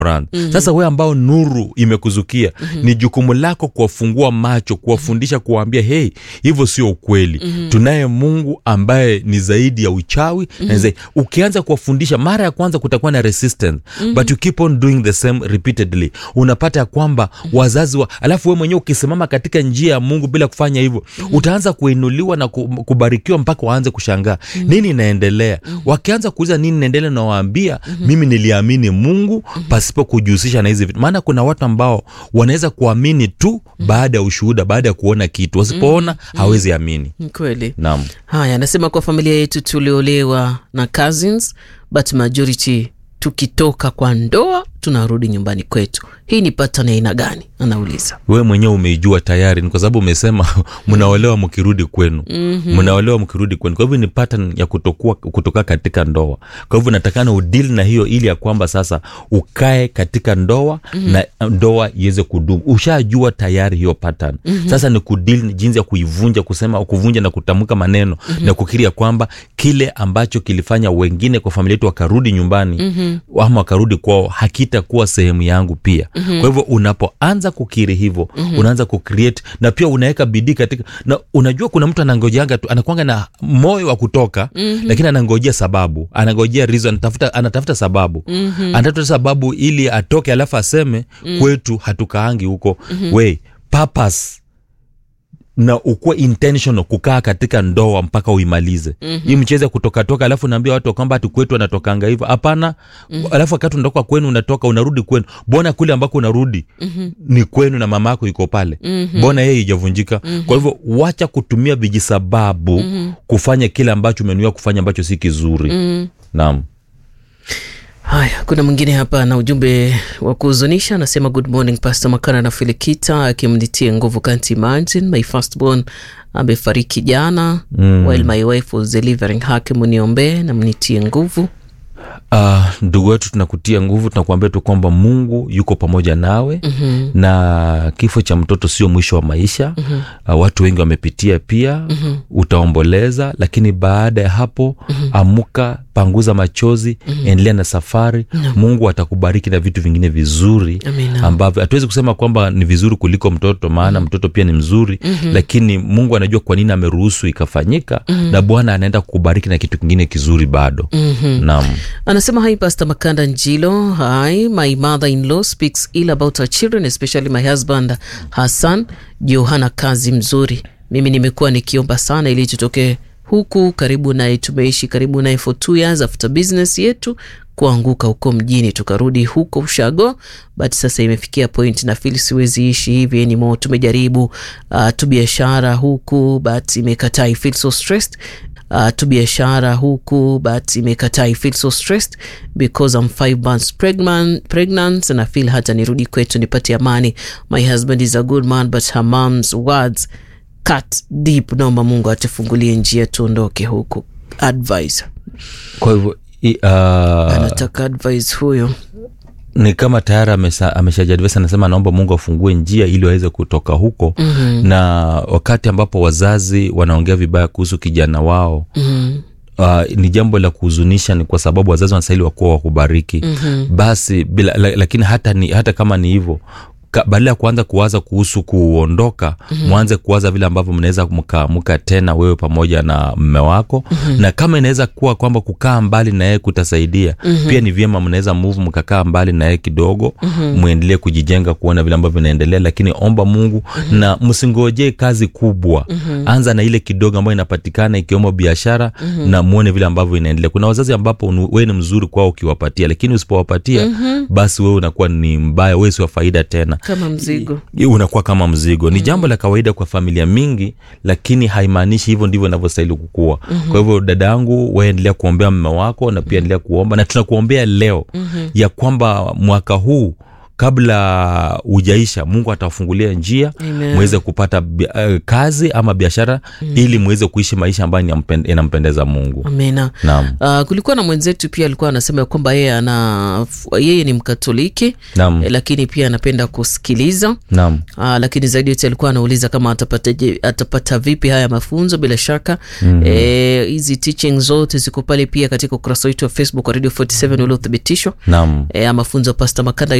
brand mm-hmm. sasa wewe ambao nuru imekuzukia mm-hmm. ni jukumu lako kuwafungua macho kuwafundisha kuwaambia hei hivyo sio ukweli mm-hmm. tunaye mungu ambaye ni zaidi ya uchawi mm-hmm. na zaidi. ukianza kuwafundisha mara ya kwanza kutakuwa na resistance mm-hmm. but you keep on doing the same repeatedly unapata ya kwamba mm-hmm. wazazi wa alafu we mwenyewe ukisimama katika njia ya mungu bila kufanya hivyo mm-hmm. utaanza kuinuliwa na ku- kubarikiwa mpaka waanze kushangaa mm-hmm. nini inaendelea mm-hmm. wakianza kuuliza nini inaendelea nawaambia mm-hmm. mimi niliamini mungu mm-hmm. pasipo kujihusisha na hizi vitu maana kuna watu ambao wanaweza kuamini tu mm-hmm. baada ya ushuhuda baada ya kuona kitu wasipoona mm-hmm. hawezi amini Ni kweli naam haya anasema kwa familia yetu tuliolewa na cousins but majority tukitoka kwa ndoa tunarudi nyumbani kwetu hii ni pattern ya aina gani anauliza wewe mwenyewe umeijua tayari ni kwa sababu umesema mnaolewa mkirudi kwenu mm-hmm. mnaolewa mkirudi kwenu kwa hivyo ni pattern ya kutokuwa kutoka katika ndoa kwa hivyo natakana udili na hiyo ili ya kwamba sasa ukae katika ndoa mm-hmm. na ndoa iweze kudumu ushajua tayari hiyo pattern mm-hmm. sasa ni kudili jinsi ya kuivunja kusema kuvunja na kutamka maneno mm-hmm. na kukiri ya kwamba kile ambacho kilifanya wengine kwa familia yetu wakarudi nyumbani mm-hmm. ama wakarudi kwao hakitakuwa sehemu yangu pia mm-hmm. kwa hivyo unapoanza kukiri hivyo mm-hmm. unaanza kucreate na pia unaweka bidii katika na unajua kuna mtu anangojanga tu anakwanga na moyo wa kutoka mm-hmm. lakini anangojea sababu anangojea reason anatafuta, anatafuta sababu mm-hmm. anatafuta sababu ili atoke alafu aseme mm-hmm. kwetu hatukaangi huko mm-hmm. we purpose na ukuwe intentional kukaa katika ndoa mpaka uimalize mm-hmm. hii mchezo ya kutokatoka alafu naambia watu kwamba ati kwetu anatokanga hivyo hapana mm-hmm. alafu wakati unatoka kwenu unatoka unarudi kwenu bona kule ambako unarudi mm-hmm. ni kwenu na mama yako iko pale mm-hmm. bona yeye ijavunjika mm-hmm. kwa hivyo wacha kutumia vijisababu mm-hmm. kufanya kile ambacho umenuia kufanya ambacho si kizuri mm-hmm. naam haya kuna mwingine hapa na ujumbe wa kuhuzunisha anasema good morning pastor makana na filikita akimnitie nguvu can't imagine my firstborn amefariki jana mm. while my wife was delivering hake muniombee na mnitie nguvu Uh, ndugu wetu tunakutia nguvu tunakuambia tu kwamba mungu yuko pamoja nawe mm-hmm. na kifo cha mtoto sio mwisho wa maisha mm-hmm. uh, watu wengi wamepitia pia mm-hmm. utaomboleza lakini baada ya hapo mm-hmm. amuka panguza machozi mm-hmm. endelea na safari no. mungu atakubariki na vitu vingine vizuri Amina. ambavyo hatuwezi kusema kwamba ni vizuri kuliko mtoto maana mm-hmm. mtoto pia ni mzuri mm-hmm. lakini mungu anajua kwa nini ameruhusu ikafanyika mm-hmm. na bwana anaenda kukubariki na kitu kingine kizuri bado mm-hmm. naam anasema hi pastor makanda njilo hi my mother in law speaks ill about her children especially my husband hassan juu hana kazi mzuri mimi nimekuwa nikiomba sana ili tutokee huku karibu naye tumeishi karibu naye for two years after business yetu kuanguka huko mjini tukarudi huko ushago but sasa imefikia point na fili siwezi ishi hivi anymore tumejaribu uh, tu biashara huku but imekataa I feel so stressed uh, tu biashara huku but imekataa I feel so stressed because I'm five months pregnant, pregnant and I feel hata nirudi kwetu nipate amani my husband is a good man but her mom's words cut deep naomba mungu atufungulie njia tuondoke huku advisor kwa hivyo i- uh, anataka advice huyo ni kama tayari amesha- ameshajadivesa anasema anaomba mungu afungue njia ili waweze kutoka huko mm-hmm. na wakati ambapo wazazi wanaongea vibaya kuhusu kijana wao mm-hmm. Uh, ni jambo la kuhuzunisha ni kwa sababu wazazi wanastahili wakuwa wakubariki mm-hmm. basi bila, la, lakini hata, ni, hata kama ni hivyo ka- badala ya kuanza kuwaza kuhusu kuondoka mm-hmm. mwanze kuwaza vile ambavyo mnaweza mkaamuka tena wewe pamoja na mme wako mm-hmm. na kama inaweza kuwa kwamba kukaa mbali na yeye kutasaidia mm-hmm. pia ni vyema mnaweza move mkakaa mbali na yeye kidogo mm-hmm. mwendelee kujijenga kuona vile ambavyo vinaendelea lakini omba mungu mm-hmm. na msingojee kazi kubwa mm-hmm. anza na ile kidogo ambayo inapatikana ikiwemo biashara mm-hmm. na muone vile ambavyo inaendelea kuna wazazi ambapo unu- wewe ni mzuri kwao ukiwapatia lakini usipowapatia mm-hmm. basi wewe unakuwa ni mbaya wewe si wa faida tena kama mzigo I- unakuwa kama mzigo ni jambo la kawaida kwa familia mingi lakini haimaanishi hivyo ndivyo inavyostahili kukua mm-hmm. kwa hivyo dada yangu waendelea kuombea mme wako na pia endelea kuomba na tunakuombea leo mm-hmm. ya kwamba mwaka huu kabla hujaisha mungu atafungulia njia Amen. mweze kupata bi- eh, kazi ama biashara ili mweze kuishi maisha ambayo inampen- inampendeza mungu amena naam Uh, kulikuwa na mwenzetu pia alikuwa anasema ya kwamba yeye ana yeye ni mkatoliki naam eh, lakini pia anapenda kusikiliza naam uh, lakini zaidi yote alikuwa anauliza kama atapata, je, atapata vipi haya mafunzo bila shaka mm-hmm. eh, hizi teaching zote ziko pale pia katika ukurasa wetu wa facebook wa radio 47 uliothibitishwa naam eh, mafunzo ya pasta makanda